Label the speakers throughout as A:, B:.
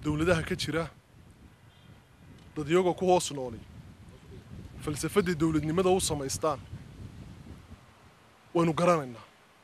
A: dowladaha ka jira dad iyagoo ku hoos noolay falsafadday dowladnimada u samaystaan waynu garanaynaa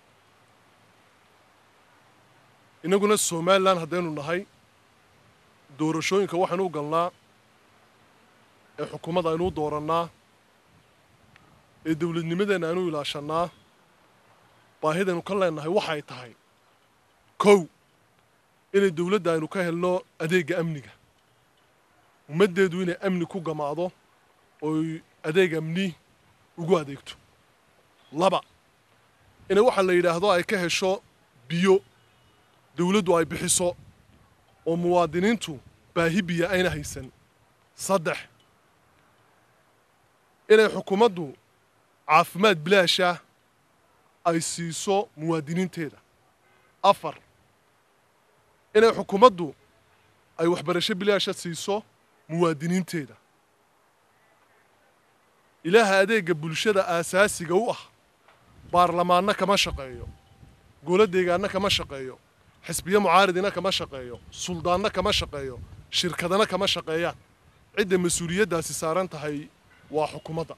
A: innaguna somalilan haddaynu nahay doorashooyinka waxaynu u galnaa ee xukuumadda aynu u doorannaa ee dowladnimadeenna aynu ilaashannaa baahidaynu ka leennahay waxay tahay kow inay dowladda aynu ka helno adeegga amniga ummaddeedu inay amni ku gamaado ooy adeeg amni ugu adeegto laba inay waxaa la yidhaahdo ay ka hesho biyo dowladdu ay bixiso oo muwaadiniintu baahi biyo ayna haysan saddex inay xukuumaddu caafimaad bilaasha ay siiso muwaadiniinteeda afar inay xukuumaddu ay waxbarasho bilaasha siiso muwaadiniinteeda ilaaha adeegga bulshada aasaasiga u ah baarlamaanna kama shaqeeyo golo deegaanna kama shaqeeyo xisbiyo mucaaridina kama shaqeeyo suldaanna kama shaqeeyo shirkadana kama shaqeeyaan cidda mas-uuliyaddaasi saaran tahay waa xukuumadda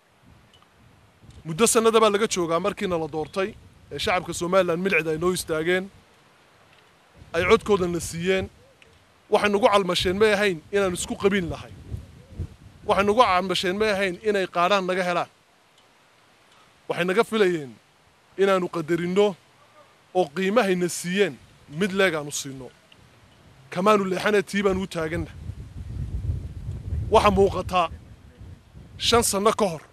A: muddo sannada baa laga joogaa markiina la doortay ee shacabka somalilan milcida ay noo istaageen ay codkoodana siiyeen waxay nagu calmasheen may ahayn inaan isku qabiil nahay waxay nagu calmasheen may ahayn inay qaadhaan naga helaan waxay naga filayeen inaannu qadarinno oo qiimahayna siiyeen mid leegaannu siinno kamaanu leexana tii baanu u taaganna waxa muuqataa shan sanno ka hor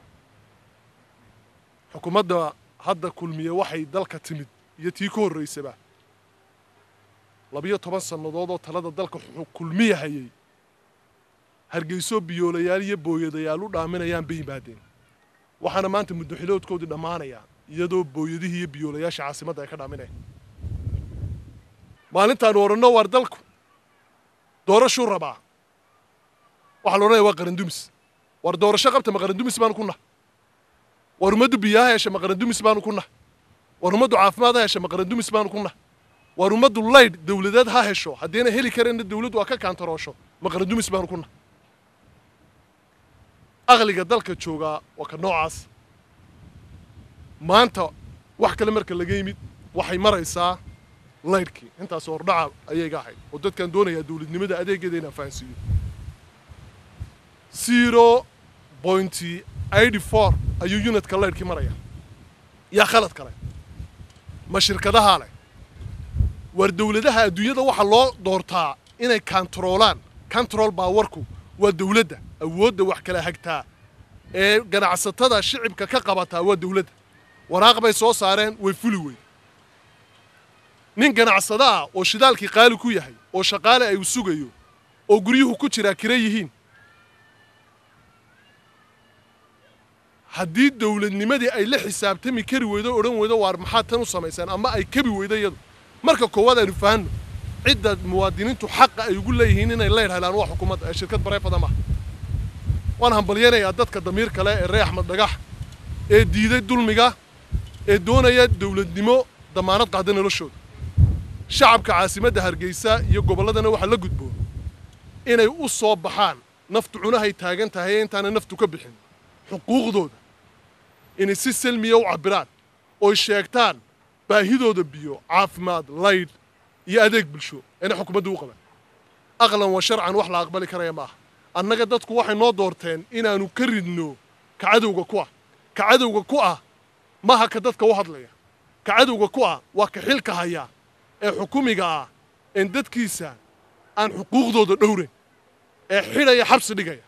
A: xukuumadda hadda kulmiye waxay dalka timid iyo tii ka horraysaba labiyo toban sannadood oo talada dalka kulmiya hayay hargeyso biyoolayaal iyo booyadayaal u dhaaminayaan bay yimaadeen waxaana maanta muddoxiloodkoodii dhammaanayaa iyadoo booyadihii iyo biyoolayaasha caasimadda ay ka dhaaminayaan maalintaanu odhanno waar dalku doorashuu rabaa waxaa la odhanaya waa qarandumis waar doorasho qabta ma qarandumis baanu ku nah waar ummaddu biyaha hesha ma qarandumis baanu ku nah waar ummaddu caafimaad ha hesha ma qarandumis baanu ku nah waar ummaddu laydh dowladeed ha hesho haddiina heli kareenna dowladdu waa ka kaantaroosho ma qarandumis baanu ku nah aqliga dalka joogaa waa ka noocaas maanta wax kale marka laga yimid waxay maraysaa laydhkii intaas hordhaca ayay ga ahayd oo dadkaan doonayaa dowladnimada adeegeeda inaan fahansiiyo zero pointy eighty four ayuu unitka laydhkii maraya yaa khalad kale ma shirkadahaa leh waar dowladaha adduunyada waxaa loo doortaa inay kantaroolaan control baawarku waa dowladda awoodda wax kala hagtaa ee ganacsatada shicibka ka qabataa waa dowladda waraaq bay soo saareen way fuli weyn nin ganacsada ah oo shidaalkii qaali ku yahay oo shaqaale ay u sugayo oo guryuhu ku jiraa kira yihiin haddii dowladnimadii ay la xisaabtami kari weydo o odhan weydo waar maxaad tan u samaysaan ama ay kabi weydo iyadu marka koowaad aynu fahanno cidda muwaadiniintu xaqa ay ugu leeyihiin inay leydh helaan waa xukuumadda ee shirkad bareefada maaha waan hambalyanayaa dadka damiir kale ee ree axmed dhagax ee diiday dulmiga ee doonaya dowladnimo damaanad qaada noloshooda shacabka caasimadda hargeysa iyo gobolladana waxaa la gudboon inay u soo baxaan naftu cunahay taagan tahay ee intaana naftu ka bixin xuquuqdooda inay si selmiya u cabbiraan oy sheegtaan baahidooda biyo caafimaad laydh iyo adeeg bulsho inay xukuumaddu u qaban aqlan wa sharcan wax la aqbali karaya ma aha annaga dadku waxay noo doorteen inaannu ka ridno ka cadowga ku ah ka cadowga ku ah maaha ka dadka u hadlaya ka cadowga ku ah waa ka xilka haya ee xukumiga ah een dadkiisa aan xuquuqdooda dhowrayn ee xidhaya xabsi dhigaya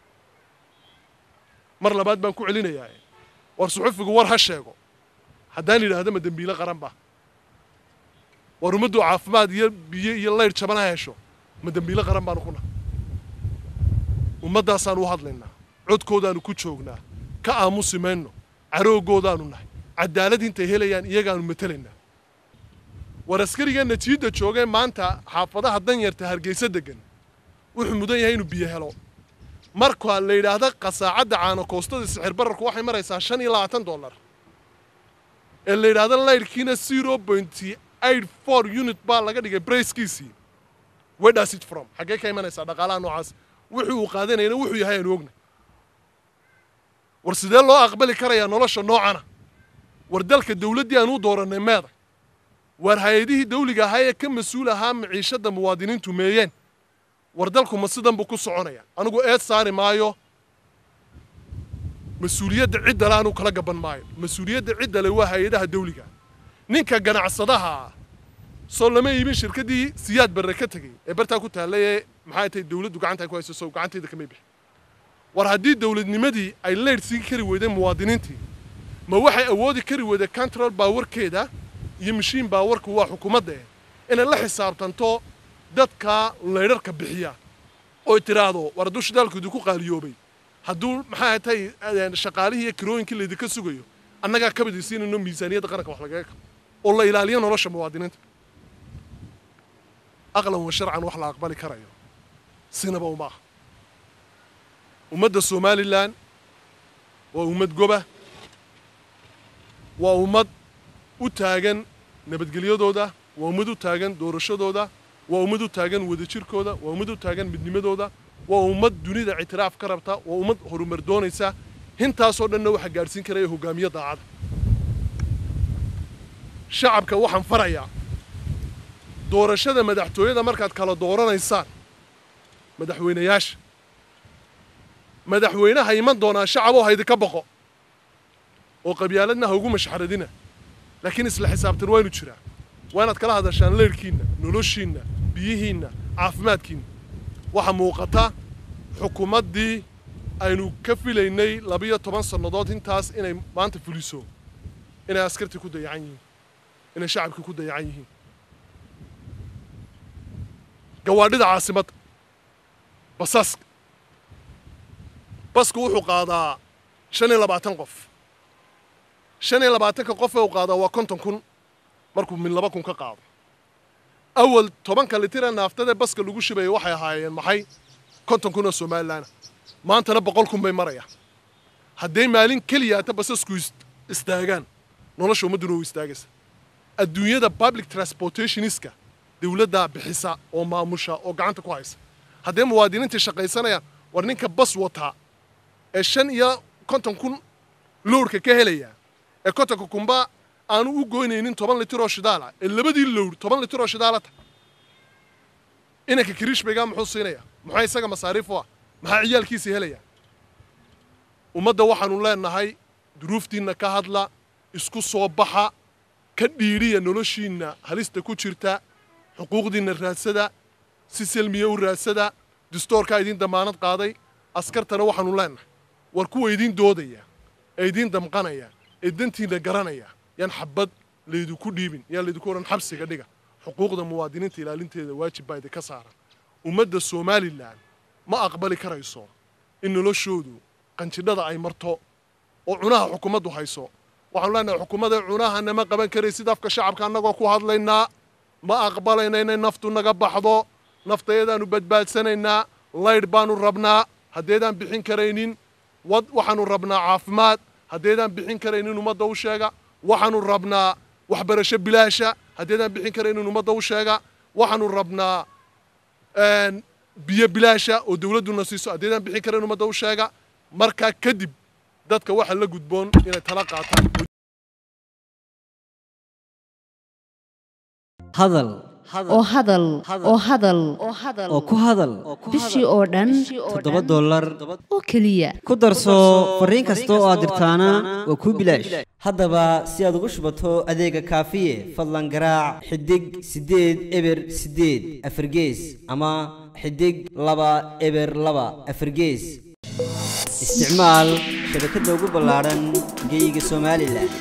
A: mar labaad baan ku celinayaa war suxufigu war ha sheego haddaan yidhaahdo ma dembiile qaran ba war ummaddu caafimaad iyo biyo iyo laydh jaban ha hesho ma dembiile qaran baanu ku nahay ummaddaasaan u hadlaynaa codkoodaanu ku joognaa ka aamusi mayno carooggoodaanu nahay cadaalad intay helayaan iyagaanu matelaynaa war askariga natiijada joogee maanta xaafadaha danyarta hargeysa degan wuxuu mudan yahay inuu biyo helo marka la yidhaahda qasaacadda caanokoostada sixir bararku waxay maraysaa shan iyo labaatan dollar ee la yidhaahda laydhkiina zero pointy eight four unit baa laga dhigay brayskiisii where does it from xaggee ka imanaysaa dhaqaalaha noocaas wuxuu uu qaadanayana wuxuu yahay aanu ogna war sidee loo aqbali karayaa nolosha noocana war dalka dawladdii aan u doorannay meeda war hay-adihii dawliga ahaa ee ka mas-uul ahaa maciishadda muwaadiniintu meeyeen war dalku ma sidan buu ku soconaya anigu eed saari maayo mas-uuliyadda ciddale anuu kala gaban maayo mas-uuliyadda ciddale waa hay-adaha dawliga ninka ganacsadaha ah soo lama iibin shirkaddii siyaad barre ka tegey ee bartaa ku taallay ee maxay tahay dawladdu gacanta ay ku hayso sow gacanteeda kamay bixin war haddii dawladnimadii ay leydh sii kari weydeen muwaadiniintii ma waxay awoodi kari weyday control baawarkeeda iyo mashiin baawarku waa xukuumadda eh inay la xisaabtanto dadka leydharka bixiya oy tiraahdo war hadduu shidaalkoodu ku qaaliyoobay hadduu maxaa tahay shaqaalihii iyo kirooyinkii laydinka sugayo annagaa kabadisiinayno miisaaniyadda qaranka wax lagaga kabo oo la ilaaliyo nolosha muwaadiniinta aqlan wa sharcan wax la aqbali karayo sinaba uma aha ummadda somalilan waa ummad goba waa ummad u taagan nabadgelyadooda waa ummad u taagan doorashadooda waa ummad u taagan wadajirkooda waa ummad u taagan midnimadooda waa ummad dunida ictiraaf ka rabta waa ummad horumar doonaysa hintaasoo dhanna waxaa gaadhsiin karaya hogaamiye daacada shacabka waxaan farayaa doorashada madaxtooyada markaad kala dooranaysaan madaxweynayaasha madaxweynaha iman doonaa shacaboo haydinka boqo oo qabyaaladna ha ugu mashxaradina laakiin isla xisaabtan waa inu jiraa waa inaad kala hadashaan leyrhkiinna noloshiinna biyihiinna caafimaadkiinna waxaa muuqata xukuumaddii aynu ka filaynay labiyo toban sannadood intaas inay maanta fuliso inay askartii ku dayacan yihiin inay shacabkii ku dayacan yihiin gawaadhida caasimadda basaska basku wuxuu qaadaa shan iyo labaatan qof shan iyo labaatanka qof ee uu qaadaa waa konton kun markuu min laba kun ka qaado awal tobanka litira naaftadee baska lagu shibaya waxay ahaayeen maxay konton kun oo somalilaana maantana boqol kun bay marayaan hadday maalin keliyaata basasku istaagaan nolosha ummadduna u istaagaysa adduunyada public transportationiska dawladdaa bixisa oo maamusha oo gacanta ku haysa haddee muwaadiniintii shaqaysanayaan war ninka bas wataa ee shan iyo konton kun lowrka ka helaya ee kontonka kunba aanu u goynaynin toban litir oo shidaala ee labadii lowr toban litir oo shidaala ta inanka kiriishbaygaa muxuu siinaya muxuu isaga masaariif u ah maxaa ciyaalkiisii helaya ummadda waxaanu leenahay duruuftiinna ka hadla isku soo baxa ka dhiidhiya noloshiinna halista ku jirta xuquuqdiinna raadsada si selmiya u raadsada distoorkaa idiin damaanad qaaday askartana waxaanu leenahay war kuwa idiin doodaya ee idiin damqanaya ee dantiinna garanaya yaan xabad laydinku dhiibin yaan laydinku odhan xabsiga dhiga xuquuqda muwaadiniinta ilaalinteeda waajib baa idinka saaran ummadda somalilan ma aqbali karayso in noloshoodu qanjidhada ay marto oo cunaha xukuumaddu hayso waxaanu leenahay xukuumadda cunahana ma qaban karaysid afka shacabka annagoo ku hadlaynaa ma aqbalayna inay naftu naga baxdo naftayadaanu badbaadsanaynaa laydh baanu rabnaa haddeedaan bixin karaynin wad waxaanu rabnaa caafimaad haddeedaan bixin karaynin ummadda u sheega waxaanu rabnaa waxbarasho bilaasha haddeedaan bixin karaynin ummadda u sheega waxaanu rabnaa biyo bilaasha oo dawladduna siiso haddeedaan bixin karayn ummadda u sheega markaa kadib dadka waxa la gudboon inay tala qaataan
B: hadal
C: oo hadal oo hadal
B: oo ku hadal
C: bishii oo dhan
B: toddoba dollar
C: oo keliya
B: ku darso fariin kasta oo aad dirtaana waa kuu bilaash haddaba si aad ugu shubato adeega kaafiye fadlan garaac xidig siddeed eber siddeed afargees ama xidig laba eber laba afargees isticmaal shabakadda ugu ballaadhan geyga somalilan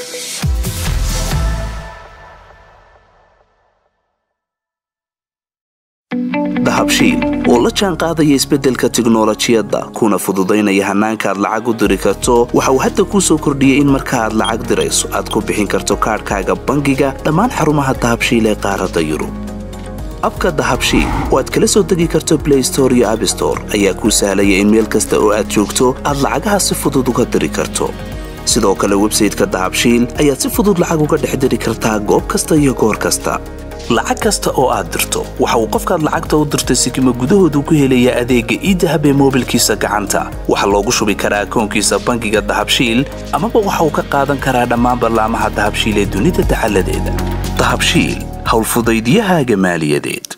D: dahabshiil oo la jaan qaadaya isbeddelka tiknolojiyadda kuna fududaynaya hannaanka aad lacag u diri karto waxa uu hadda kuu soo kordhiyey in marka aad lacag dirayso aad ku bixin karto kaadhkaaga bangiga dhammaan xarumaha dahabshiil ee qaaradda yurub abka dahabshiil oo aad kala soo degi karto blay store iyo abstore ayaa kuu sahlaya in meel kasta oo aad joogto aad lacagaha si fudud uga diri karto sidoo kale websayteka dahabshiil ayaad si fudud lacag uga dhex diri kartaa goob kasta iyo goor kasta lacag kasta oo aad dirto waxa uu qofkaad lacagta u dirtay sikima gudahoodu ku helayaa adeegga iidahab ee moobilkiisa gacanta waxaa loogu shubi karaa akoonkiisa bangiga dahabshiil amaba waxa uu ka qaadan karaa dhammaan ballaamaha dahabshiil ee dunida dacaladeeda dahabshiil howlfudaydyahaaga maaliyadeed